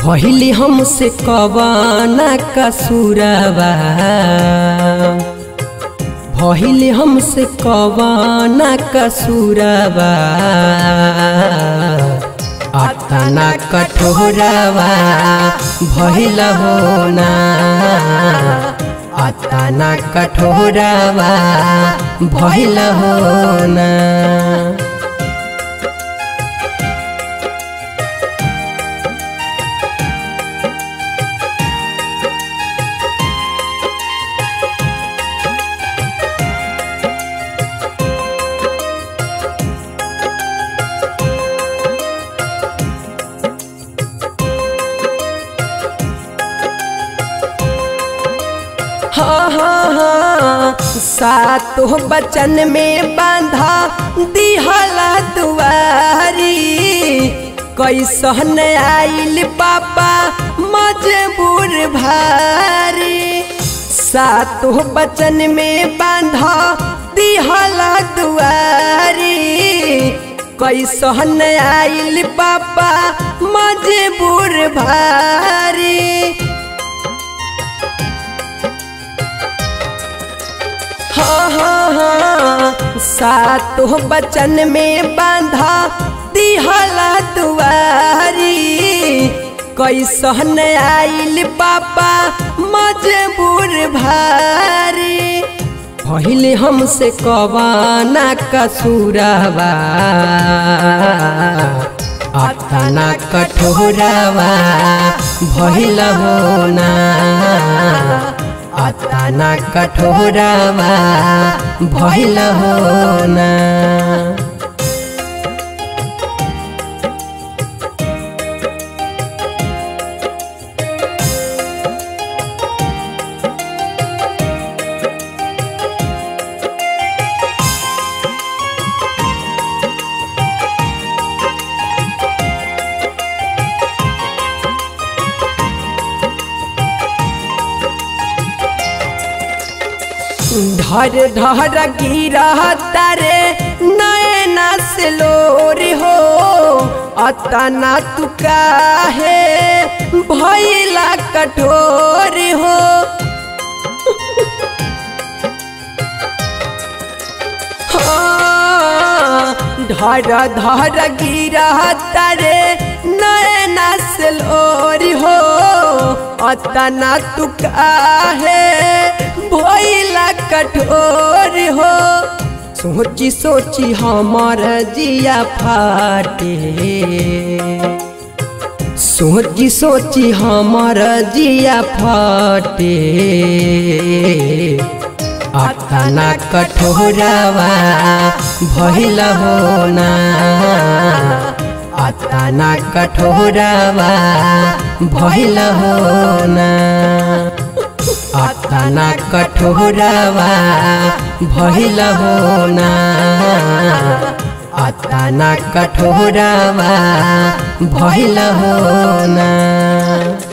भइली हमसे कवाना कसूरवा भइली हमसे कवाना कसूरवा अतना कठोरवा भइल होना अतना कठोरवा भइल होना हाँ हाँ हाँ सातो बचन में बांधा दिहला दुआरी कैसन आइल पापा मजबूर भारी सातो बचन में बांधा दिहला दुआरी कैसन आइल पापा मजबूर भारी हाँ हाँ हाँ सातो बचन में बांधा दिहला दुआरी कैसन आइल पापा मजबूर भारी पहले हमसे कवाना कसूरवा अतना कठोरवा भइल होना अतना कठोरवा भइल होना धर धर गिरा तारे नैना से लोर हो अतना तू काहे भैला कठोर हो धर धर गिरा तारे नैना से लोर हो अतना तू काहे भइला कठोर हो सोची सोची हमर जिया फाटे सोची सोची हमर जिया फाटे अतना कठोरवा भइल होना अतना कठोरवा भइल होना अतना कठोरवा भइल होना अतना कठोरवा भइल होना